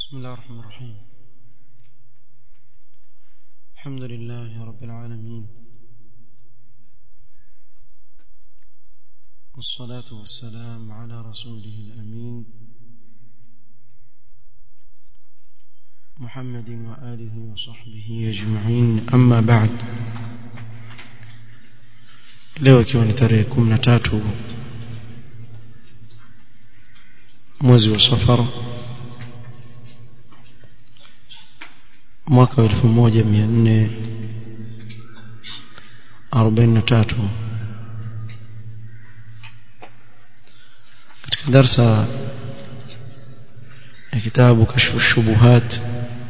بسم الله الرحمن الرحيم الحمد لله رب العالمين والصلاة والسلام على رسوله الأمين محمد وآله وصحبه أجمعين أما بعد leo ikiwa ni tarehe kumi na tatu mwezi wa safara mwaka wa elfu moja mia nne arobaini na tatu katika darsa ya kitabu kashfu الشبهات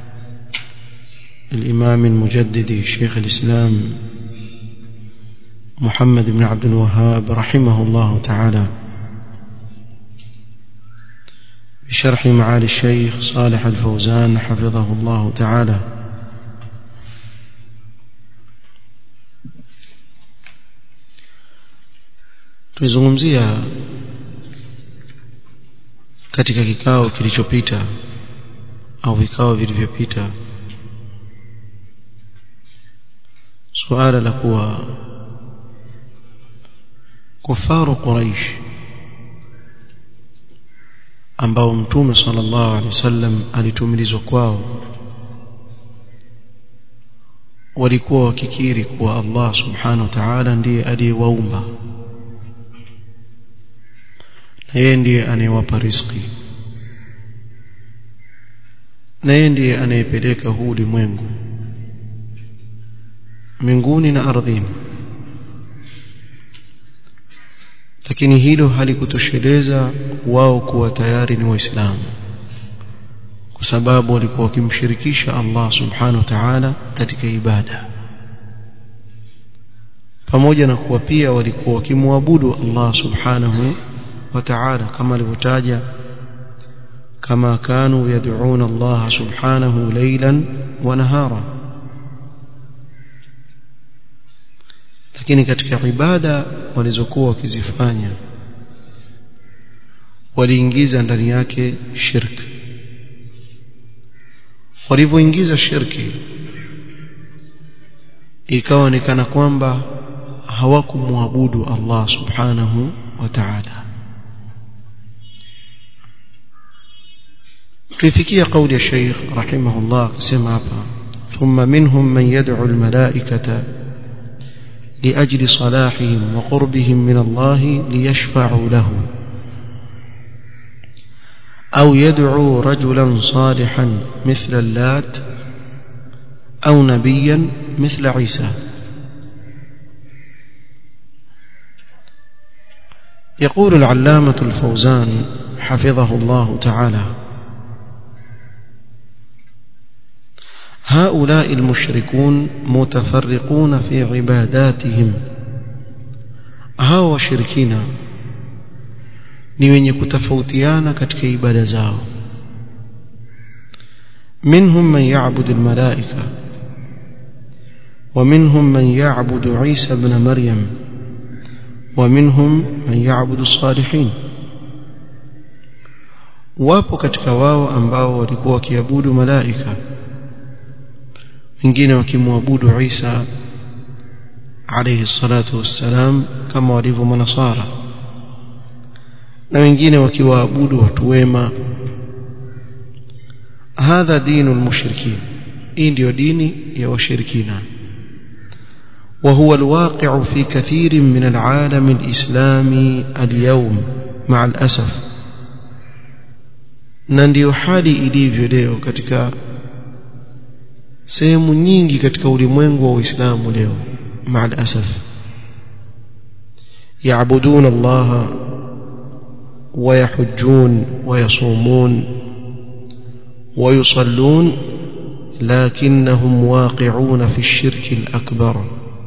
الإمام المجدد شيخ الإسلام محمد بن عبد الوهاب رحمه الله تعالى بشرح معالي الشيخ صالح الفوزان حفظه الله تعالى tulizungumzia katika kikao kilichopita au vikao vilivyopita suala la kuwa kufaru quraish ambao mtume sallallahu alaihi wasallam alitumilizwa kwao walikuwa wakikiri kuwa Allah subhanahu wa ta'ala ndiye aliyewaumba na yeye ndiye anayewapa riziki na yeye ndiye anayepeleka huu ulimwengu mbinguni na ardhini lakini hilo halikutosheleza wao kuwa tayari ni waislamu kwa sababu walikuwa wakimshirikisha Allah subhanahu wa ta'ala katika ibada pamoja na kuwa pia walikuwa wakimwabudu Allah subhanahu wa ta'ala kama alivyotaja kama kanu yad'una Allah subhanahu laylan wa nahara lakini katika ibada walizokuwa wakizifanya waliingiza ndani yake shirki walivyoingiza shirki ikawa ni kana kwamba hawakumwabudu Allah subhanahu wa ta'ala tuifikia kauli ya Sheikh rahimahullah kusema hapa thumma minhum man yad'u al-malaikata لأجل صلاحهم وقربهم من الله ليشفعوا له أو يدعو رجلا صالحا مثل اللات أو نبيا مثل عيسى يقول العلامة الفوزان حفظه الله تعالى هؤلاء المشركون متفرقون في عباداتهم hao washirikina ni wenye kutofautiana katika ibada zao منهم من يعبد الملائكة ومنهم من يعبد عيسى بن مريم ومنهم من يعبد الصالحين wapo katika wao ambao walikuwa wakiabudu malaika wengine wakimwabudu Isa alayhi salatu wassalam kama walivyo manasara na wengine wakiwaabudu watu wema hadha dinu almushrikin hii ndio dini ya washirikina وهو الواقع في كثير من العالم الإسلامي اليوم مع الأسف na ndio hali ilivyo leo katika sehemu nyingi katika ulimwengu wa Uislamu leo مع الأسف يعبدون الله ويحجون ويصومون ويصلون لكنهم واقعون في الشرك الأكبر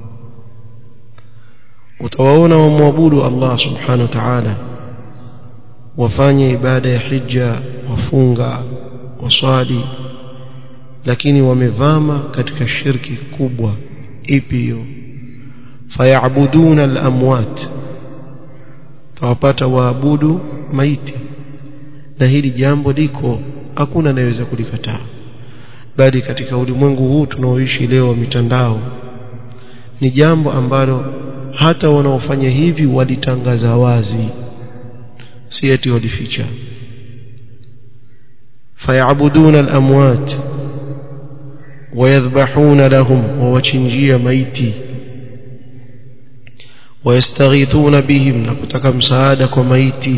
utawaona wamwabudu Allah subhanahu wa ta'ala wafanye ibada ya hija wafunga waswali lakini wamevama katika shirki kubwa ipi hiyo fayabuduna al-amwat tawapata waabudu maiti na hili jambo liko hakuna anayeweza kulikataa bali katika ulimwengu huu tunaoishi leo wa mitandao ni jambo ambalo hata wanaofanya hivi walitangaza wazi si eti walificha fayabuduna alamwat wayadhbahuna lahum wawachinjia maiti wayastaghithuna bihim na kutaka msaada kwa maiti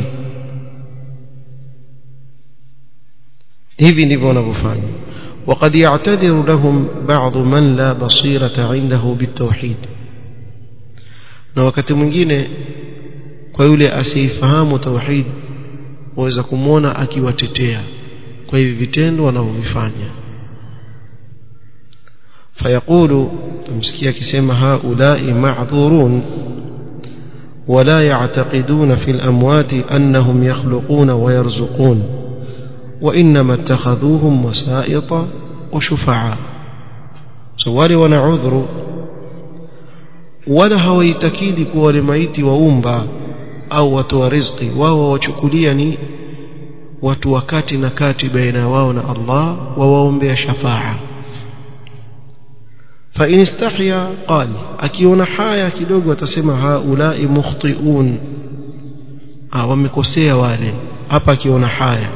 hivi ndivyo wanavyofanya وقد يعتذر لهم بعض من لا بصيرة عنده بالتوحيد na wakati mwingine kwa yule asiyefahamu tauhid waweza kumwona akiwatetea kwa hivi vitendo wanavyovifanya fayaqulu tumsikia akisema haulai ma'dhurun ولا يعتقدون في الأموات أنهم يخلقون ويرزقون وإنما اتخذوهم وسائط وشفعاء سوالي ونعذر ولا hawaitakidi kuwa wale maiti waumba au watu wa riziki wao wachukulia ni watu wakati na kati baina wao na Allah wawaombea shafaa fa in istahya qal akiona haya kidogo atasema haulai mukhtiun ah wamekosea wale hapa akiona haya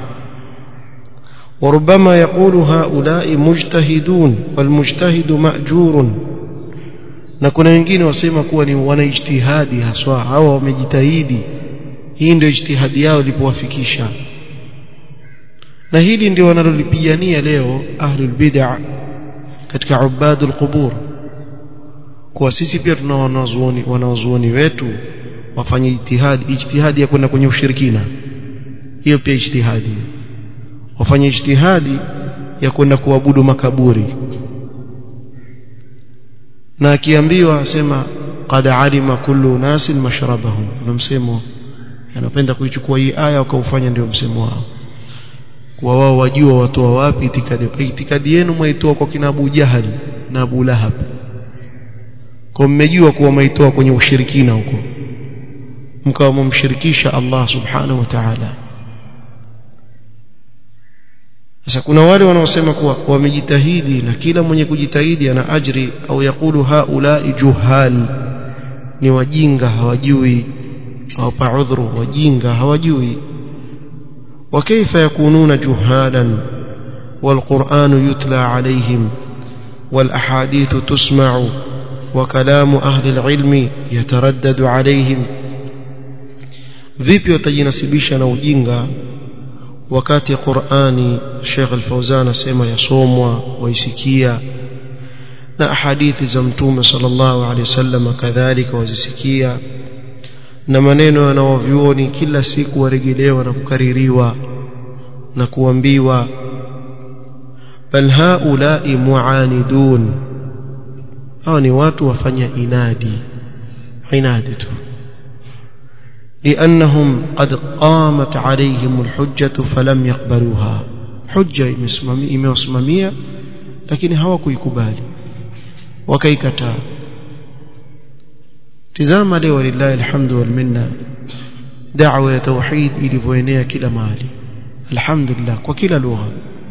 وربما يقول هؤلاء مجتهدون والمجتهد مأجور na kuna wengine wasema kuwa ni wanaijtihadi haswa hawa wamejitahidi hii ndio ijtihadi yao ilipowafikisha na hili ndio wanalolipigania leo ahlul bid'a katika ubadul qubur kwa sisi pia tuna wanazuoni wanazuoni wetu wafanye ijtihadi ijtihadi ya kwenda kwenye ushirikina hiyo pia ijtihadi wafanye ijtihadi ya kwenda kuabudu makaburi na akiambiwa asema qad alima kullu nasin mashrabahum na msemo anapenda kuichukua hii aya wakaufanya ndio msemo wao kwa wao wajua watoa wapi itikadi itikadi yenu mwaitoa kwa kina Abu Jahal na Abu Lahab kwa mmejua kuwa mwaitoa kwenye ushirikina huko mkawa mumshirikisha Allah subhanahu wa ta'ala sasa kuna wale wanaosema kuwa wamejitahidi na kila mwenye kujitahidi ana ajri au yakulu haulai juhal ni wajinga hawajui au paudhuru wajinga hawajui وكيف يكونون جهالا والقرآن يتلى عليهم والأحاديث تسمع وكلام أهل العلم يتردد عليهم vipi watajinasibisha na ujinga wakati Qur'ani Sheikh Al-Fauzan asema yasomwa waisikia na hadithi za Mtume sallallahu alaihi wasallam kadhalika wazisikia na maneno yanayovyuoni kila siku warejelewa na kukaririwa na kuambiwa bal haulai muanidun hao ni watu wafanya inadi inadi tu لأنهم قد قامت عليهم الحجة فلم يقبلوها حجة imewasimamia lakini hawakuikubali wakaikataa tizama leo lillahi alhamdu wal minna da'wa ya tauhid ilivyoenea kila mahali alhamdulillah kwa kila lugha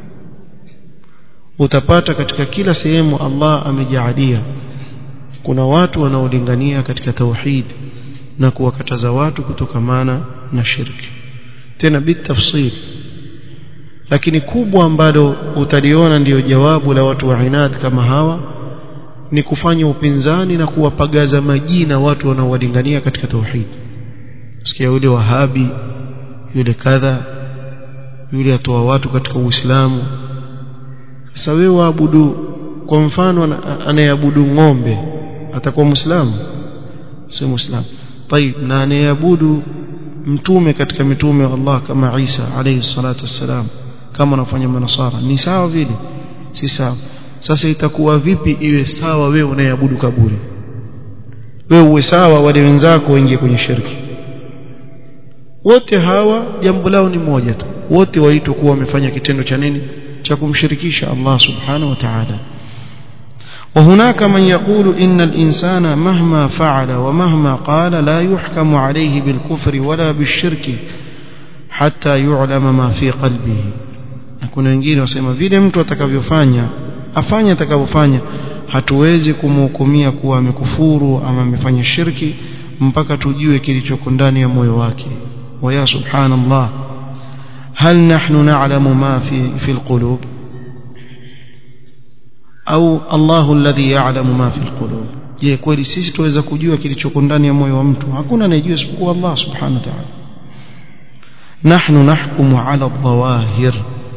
utapata katika kila sehemu Allah amejaalia kuna watu wanaolingania katika tauhid na kuwakataza watu kutokamana na shirki tena bitafsil lakini kubwa ambalo utaliona ndiyo jawabu la watu wa inad kama hawa ni kufanya upinzani na kuwapagaza majina watu wanaowalingania katika tauhid sikia yule wahabi yule kadha yule atoa watu katika uislamu sasa wewe waabudu kwa mfano anayeabudu ng'ombe atakuwa muislamu sio muislamu طيب na anayeabudu mtume katika mitume wa Allah kama Isa alayhi salatu wassalam kama anafanya manasara ni sawa vile si sawa sasa itakuwa vipi iwe sawa wewe unayeabudu kaburi wewe uwe sawa wale wenzako waingie kwenye shirki wote hawa jambo lao ni moja tu wote waitwa kuwa wamefanya kitendo cha nini cha kumshirikisha Allah subhanahu wa ta'ala وهناك من يقول إن الإنسان مهما فعل ومهما قال لا يحكم عليه بالكفر ولا بالشرك حتى يعلم ما في قلبه na kuna wengine wasema vile mtu atakavyofanya afanye atakavyofanya hatuwezi kumhukumia kuwa amekufuru ama amefanya shirki mpaka tujue kilichoko ndani ya moyo wake waya subhanallah hal nahnu na'lamu ma fi fi alqulub au Allahu alladhi ya'lamu ma fi alqulub je kweli sisi tuweza kujua kilichoko ndani ya moyo wa mtu hakuna anayejua isipokuwa Allah subhanahu wa ta'ala nahnu nahkumu ala adh-dhawahir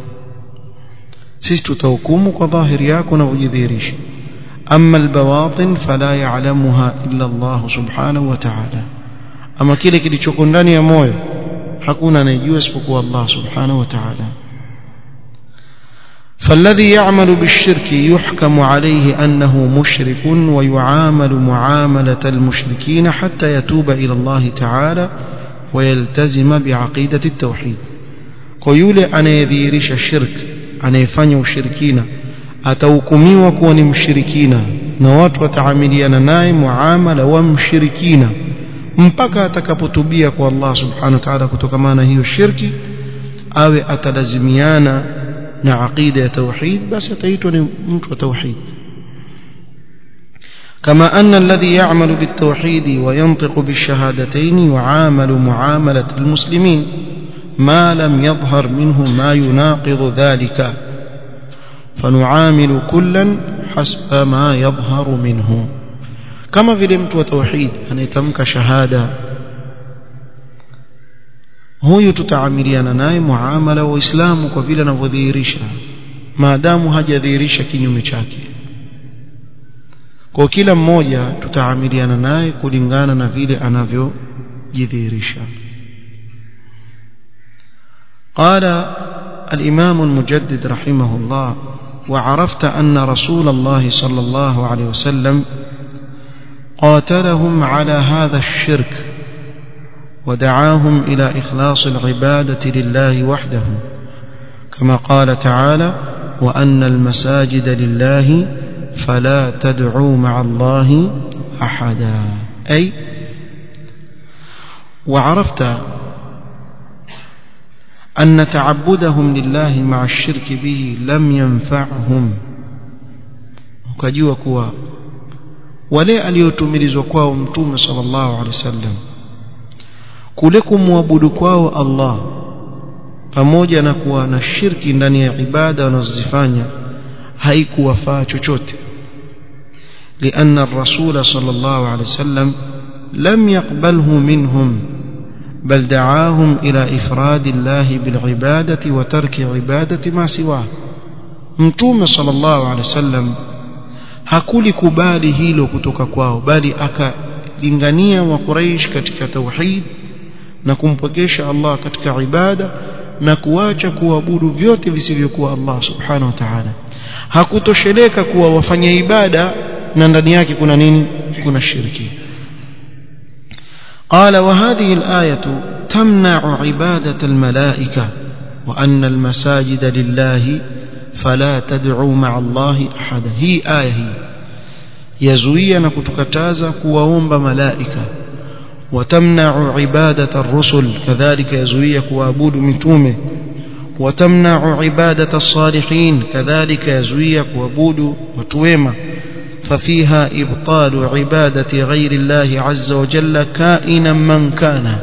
sisi tutahukumu kwa dhahiri yako na ujidhihirisha أما البواطن فلا يعلمها إلا الله سبحانه وتعالى أما كile kilichoko ndani ya moyo hakuna anayejua isipokuwa Allah subhanahu wa ta'ala فالذي يعمل بالشرك يحكم عليه أنه مشرك ويعامل معاملة المشركين حتى يتوب إلى الله تعالى ويلتزم بعقيدة التوحيد قيول أنا يذيرش الشرك أنا يفني الشركين atahukumiwa kuwa ni mshirikina na watu wataamiliana naye muamala wa mshirikina mpaka atakapotubia kwa Allah subhanahu wa ta'ala kutokana na hiyo shirki awe atalazimiana na aqida ya tauhid basi ataitwa ni mtu wa tauhid كما أن الذي يعمل بالتوحيد وينطق بالشهادتين يعامل معاملة المسلمين ما لم يظهر منه ما يناقض ذلك فنعامل كلا حسب ما يظهر منه كما vile mtu wa tauhid anayetamka shahada huyu tutaamiliana naye muamala wa Uislamu kwa vile anavyodhihirisha maadamu hajadhihirisha kinyume chake kwa kila mmoja tutaamiliana naye kulingana na vile anavyojidhihirisha قال الإمام المجدد رحمه الله وعرفت أن رسول الله صلى الله عليه وسلم قاتلهم على هذا الشرك ودعاهم إلى إخلاص العبادة لله وحده كما قال تعالى وأن المساجد لله فلا تدعوا مع الله أحدا أي وعرفت أن تعبدهم لله مع الشرك به لم ينفعهم ukajua kuwa wale aliotumilizwa kwao mtume sallallahu alaihi wasallam kule kumwabudu kwao Allah pamoja na kuwa na shirki ndani ya ibada wanazozifanya haikuwafaa chochote لأن الرسول صلى الله عليه وسلم لم يقبله منهم بل دعاهم إلى إفراد الله بالعبادة وترك عبادة ما سواه mtume sallallahu alaihi wasallam hakulikubali hilo kutoka kwao bali akalingania wa Quraysh katika tauhid na kumpokesha Allah katika ibada na kuacha kuabudu vyote visivyokuwa Allah subhanahu wa ta'ala hakutosheleka kuwa wafanya ibada na ndani yake kuna nini kuna shirki قال وهذه الآية تمنع عبادة الملائكة وأن المساجد لله فلا تدعوا مع الله أحدا هي آية هي يزوي نكتكتازا كواومب ملائكة وتمنع عبادة الرسل كذلك يزوي كوابود متومه وتمنع عبادة الصالحين كذلك يزوي كوابود وتويمه ففيها إبطال عبادة غير الله عز وجل كائنا من كان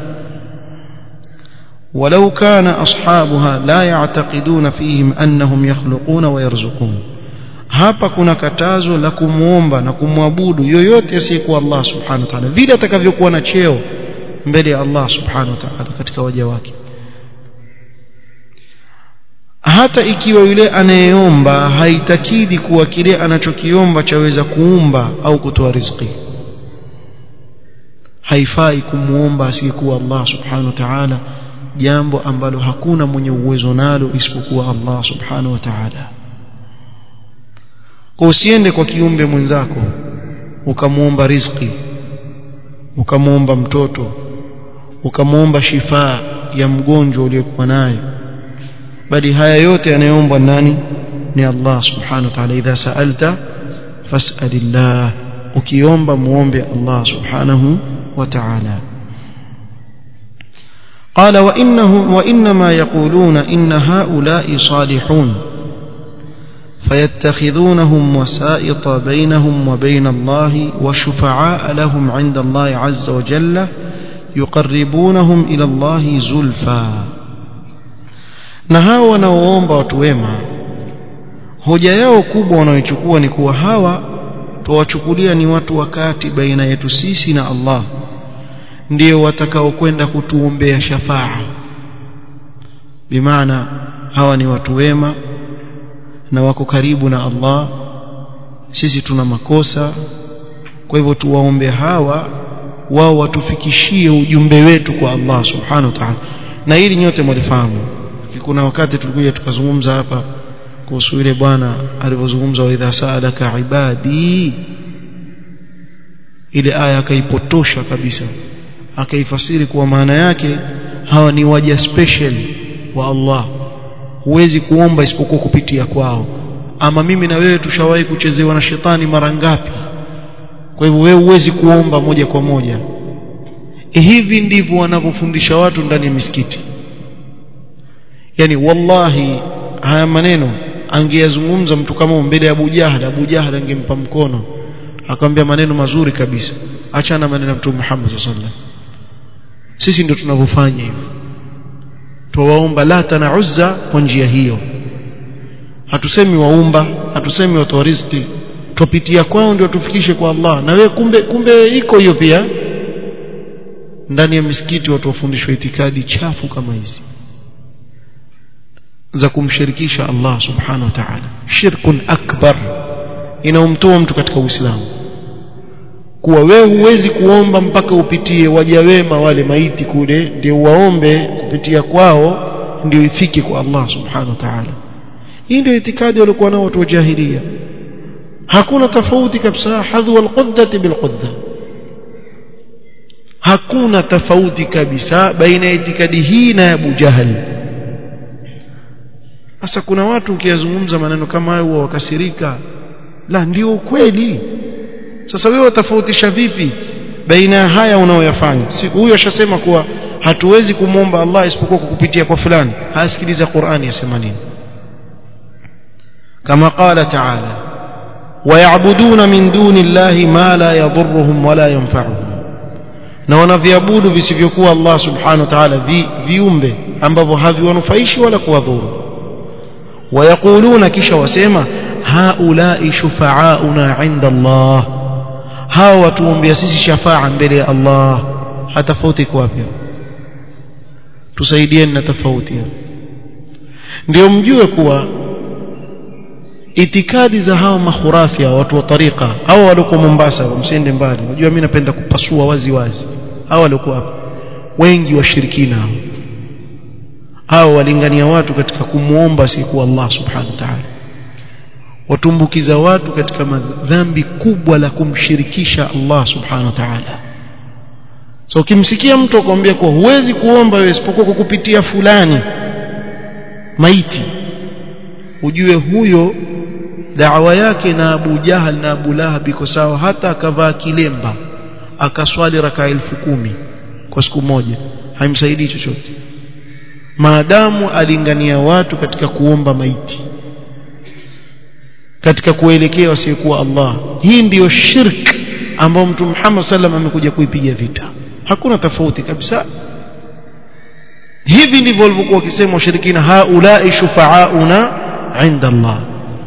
ولو كان أصحابها لا يعتقدون فيهم أنهم يخلقون ويرزقون hapa kuna katazo la kumwomba na kumwabudu yoyote asiyekuwa Allah subhanahu wa ta'ala vile atakavyokuwa na cheo mbele ya Allah subhanahu wa ta'ala katika waja wake hata ikiwa yule anayeomba haitakidi kuwa kile anachokiomba chaweza kuumba au kutoa riziki haifai kumuomba asiyekuwa Allah subhanahu wa ta'ala jambo ambalo hakuna mwenye uwezo nalo isipokuwa Allah subhanahu wa ta'ala kwa usiende kwa kiumbe mwenzako ukamuomba riziki ukamuomba mtoto ukamuomba shifaa ya mgonjwa uliokuwa naye bali haya yote yanayoombwa nani ni Allah subhanahu wa ta'ala idha sa'alta fas'alillah ukiomba muombe Allah subhanahu wa ta'ala قال وإنهم وإنما يقولون إن هؤلاء صالحون فيتخذونهم وسائط بينهم وبين الله وشفعاء لهم عند الله عز وجل يقربونهم إلى الله زلفى na hawa wanaoomba watu wema hoja yao kubwa wanaoichukua ni kuwa hawa tuwachukulia ni watu wakati baina yetu sisi na Allah ndio watakaokwenda kutuombea shafaa bimaana hawa ni watu wema na wako karibu na Allah sisi tuna makosa kwa hivyo tuwaombe hawa wao watufikishie ujumbe wetu kwa Allah subhanahu wa ta'ala na hili nyote mlifahamu kuna wakati tulikuja tukazungumza hapa kuhusu yule bwana alivyozungumza wa idha saalaka ibadi ile aya akaipotosha kabisa akaifasiri kuwa maana yake hawa ni waja special wa Allah huwezi kuomba isipokuwa kupitia kwao ama mimi na wewe tushawahi kuchezewa na shetani mara ngapi kwa hivyo wewe huwezi kuomba moja kwa moja hivi ndivyo wanavyofundisha watu ndani ya misikiti yani wallahi haya maneno angeyazungumza mtu kama mbele ya Abu Jahal Abu Jahal angempa mkono akamwambia maneno mazuri kabisa achana maneno ya Mtume Muhammad sallallahu alaihi wasallam sisi ndio tunavyofanya hivyo tuwaomba lata na uzza kwa njia hiyo hatusemi waumba hatusemi watoa riziki tupitia kwao ndio tufikishe kwa Allah na wewe kumbe kumbe iko hiyo pia ndani ya misikiti watu wafundishwa itikadi chafu kama hizi za kumshirikisha Allah subhanahu wa ta'ala shirkun akbar inaumtoa mtu katika Uislamu kuwa wewe huwezi kuomba mpaka upitie waja wema wale maiti kule ndio waombe kupitia kwao ndio ifike kwa Allah subhanahu wa ta'ala hii ndio itikadi walikuwa nao watu wa jahiliya hakuna tofauti kabisa hadhu alquddati bilqudda hakuna tofauti kabisa baina ya itikadi hii na Abu Jahal sasa kuna watu ukiyazungumza maneno kama hayo wakasirika la ndio ukweli sasa wewe utafautisha vipi baina ya haya unaoyafanya si huyo ashasema kuwa hatuwezi kumwomba Allah isipokuwa kukupitia kwa fulani hasikiliza Qur'ani yasema nini kama qala ta'ala ويعبدون من دون الله ما لا يضرهم ولا ينفعهم na wanaviabudu visivyokuwa Allah subhanahu wa ta'ala vi, viumbe ambavyo haviwanufaishi wala kuwadhuru wayaquluna kisha wasema haulai shufa'auna 'inda Allah hao watuombea sisi shafaa mbele ya Allah hatafauti kwa wapi tusaidieni na tofauti ndio mjue kuwa itikadi za hawa makhurafia watu wa tariqa hao walioko Mombasa msiende mbali unajua mimi napenda kupasua wazi wazi hao walikuwa hapa wengi washirikina hao hao walingania watu katika kumuomba siku Allah subhanahu wa ta'ala watumbukiza watu katika madhambi kubwa la kumshirikisha Allah subhanahu wa ta'ala so ukimsikia mtu akwambia kuwa huwezi kuomba wewe isipokuwa kwa kupitia fulani maiti ujue huyo da'wa yake na Abu Jahal na Abu Lahab iko sawa hata akavaa kilemba akaswali raka elfu kumi kwa siku moja haimsaidii chochote maadamu alingania watu katika kuomba maiti katika kuelekea wasiokuwa Allah hii ndiyo shirk ambayo Mtume Muhammad sallam amekuja kuipiga vita hakuna tofauti kabisa hivi ndivyo walivyokuwa wakisema washirikina haulai shufaauna inda Allah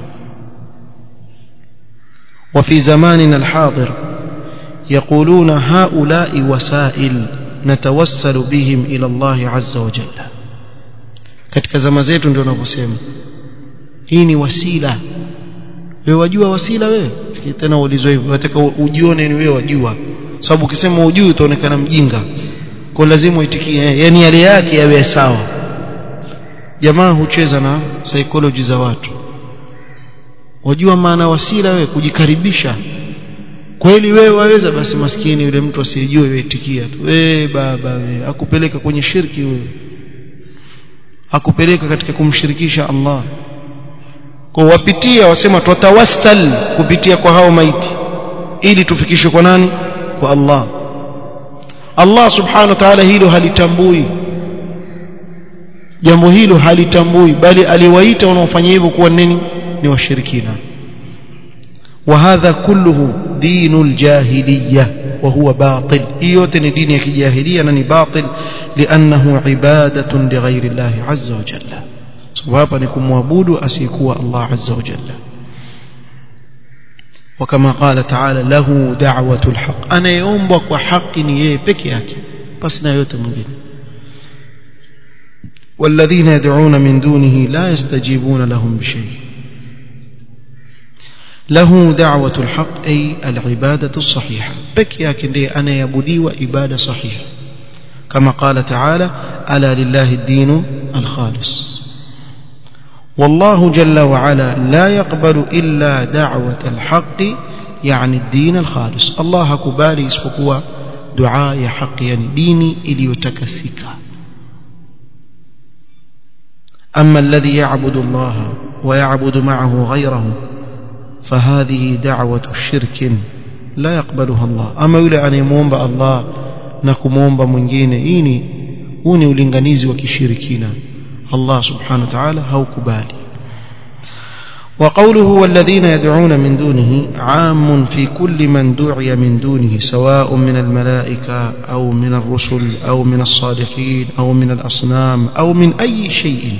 وفي زماننا الحاضر يقولون هؤلاء وسائل نتوسل بهم إلى الله عز وجل katika zama zetu ndio wanavyosema hii ni wasila wewe wajua wasila wewe tena uulizwe hivyo unataka ujione ni wewe wajua sababu ukisema ujui utaonekana mjinga kwa lazima uitikie yani yale yake yawe sawa jamaa hucheza na psychology za watu wajua maana wasila wewe kujikaribisha kweli wewe waweza basi maskini yule mtu asiyejua wewe itikia tu eh baba wewe akupeleka kwenye shirki wewe akupeleka katika kumshirikisha Allah kwa wapitia wasema tutawassal kupitia kwa hao maiti ili tufikishwe kwa nani kwa Allah Allah subhanahu wa ta'ala hilo halitambui jambo hilo halitambui bali aliwaita wanaofanya hivyo kuwa nini ni washirikina وهذا كله دين الجاهلية وهو باطل إيوتن دين الجاهلية نني باطل لأنه عبادة لغير الله عز وجل سبابا نكم وابود أسيكوا الله عز وجل وكما قال تعالى له دعوة الحق أنا يومبك وحق نيبك ياكي بس نايوت مجد والذين يدعون من دونه لا يستجيبون لهم بشيء له دعوة الحق أي العبادة الصحيحة بك ياكن دي أنا يبدي وإبادة صحيحة كما قال تعالى ألا لله الدين الخالص والله جل وعلا لا يقبل إلا دعوة الحق يعني الدين الخالص الله كبالي اسفقوا دعاء حق يعني ديني إلي يتكسك أما الذي يعبد الله ويعبد معه غيره فهذه دعوة الشرك لا يقبلها الله أما يولي أن يمومب الله نكمومب mwingine ini huu ni ulinganizi wa kishirikina Allah subhanahu wa ta'ala haukubali وقوله والذين يدعون من دونه عام في كل من دعي من دونه سواء من الملائكة أو من الرسل أو من الصالحين أو من الأصنام أو من أي شيء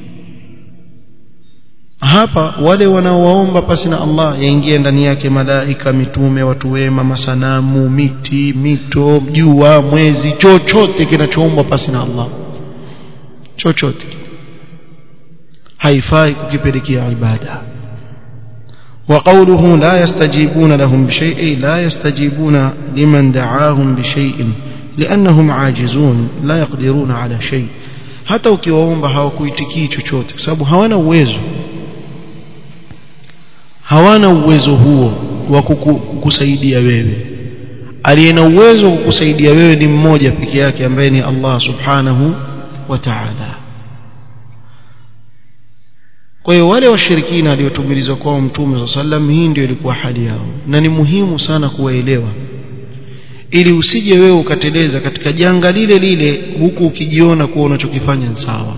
hapa wale wanaowaomba pasi na Allah yaingie ndani yake malaika mitume watu wema masanamu miti mito jua mwezi chochote kinachoombwa pasi na Allah chochote haifai kukipelekea ibada وقوله لا يستجيبون لهم بشيء لا يستجيبون لمن دعاهم بشيء لأنهم عاجزون لا يقدرون على شيء hata ukiwaomba hawakuitikii chochote kwa sababu hawana uwezo hawana uwezo huo wa kukusaidia wewe aliye na uwezo wa kukusaidia wewe ni mmoja peke yake ambaye ni Allah subhanahu wa ta'ala kwa hiyo wale washirikina waliotumilizwa kwao mtume wa sallam hii ndio ilikuwa hali yao na ni muhimu sana kuwaelewa ili usije wewe ukateleza katika janga lile lile huku ukijiona kuwa unachokifanya ni sawa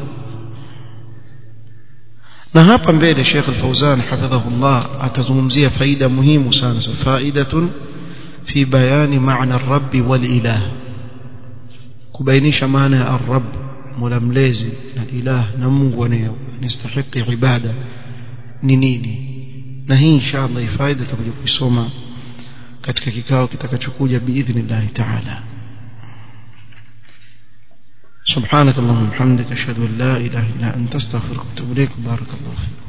na hapa mbele Sheikh Al-Fauzan hafidhahullah atazungumzia faida muhimu sana faidatun fi bayani maana ar-rabb wal-ilah kubainisha maana ya ar-rabb mola mlezi na ilah na Mungu anayestahili ibada ni nini na hii inshallah faida tutakuja kuisoma katika kikao kitakachokuja biidhnillah ta'ala سبحانك اللهم وبحمدك اشهد ان لا اله الا انت استغفرك واتوب اليك بارك الله فيك